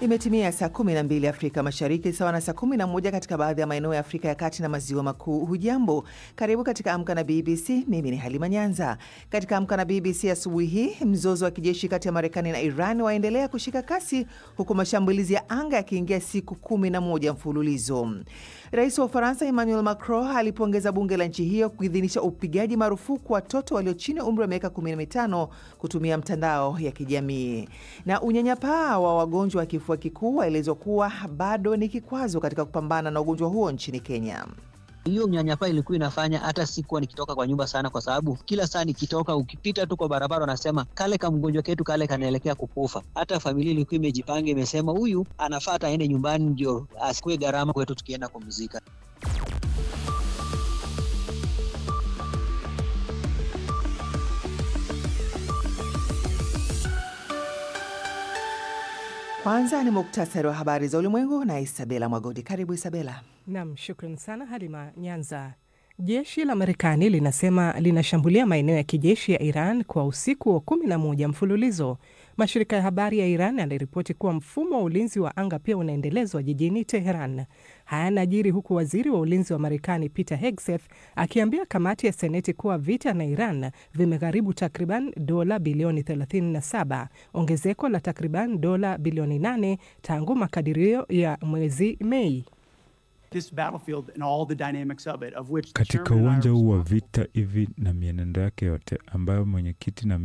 Imetimia saa 12 Afrika Mashariki, sawa na saa 11 katika baadhi ya maeneo ya Afrika ya Kati na Maziwa Makuu. Hujambo, karibu katika Amka na BBC. Mimi ni Halima Nyanza. Katika Amka na BBC asubuhi hii, mzozo wa kijeshi kati ya Marekani na Iran waendelea kushika kasi, huku mashambulizi ya anga yakiingia siku 11 mfululizo. Rais wa Ufaransa Emmanuel Macron alipongeza bunge la nchi hiyo kuidhinisha upigaji marufuku watoto walio chini ya umri wa miaka 15 kutumia mtandao ya kijamii. Na unyanyapaa wa wagonjwa wa kifua kikuu waelezwa kuwa bado ni kikwazo katika kupambana na ugonjwa huo nchini Kenya. Hiyo unyanyapaa ilikuwa inafanya hata sikuwa nikitoka kwa nyumba sana, kwa sababu kila saa nikitoka, ukipita tu kwa barabara wanasema kale ka mgonjwa ketu kale kanaelekea kukufa. Hata familia ilikuwa imejipanga, imesema huyu anafaa aende nyumbani ndio asikue gharama kwetu tukienda kumzika. Kwanza ni muktasari wa habari za ulimwengu na Isabela Mwagodi. Karibu Isabela. Nam, shukran sana Halima Nyanza. Jeshi la Marekani linasema linashambulia maeneo ya kijeshi ya Iran kwa usiku wa kumi na moja mfululizo. Mashirika ya habari ya Iran yanaripoti kuwa mfumo wa ulinzi wa anga pia unaendelezwa jijini Teheran. Haya yanajiri huku waziri wa ulinzi wa Marekani Peter Hegseth akiambia kamati ya Seneti kuwa vita na Iran vimegharibu takriban dola bilioni 37, ongezeko la takriban dola bilioni 8 tangu makadirio ya mwezi Mei. Katika uwanja huu wa vita hivi na mienendo yake yote ambayo mwenyekiti na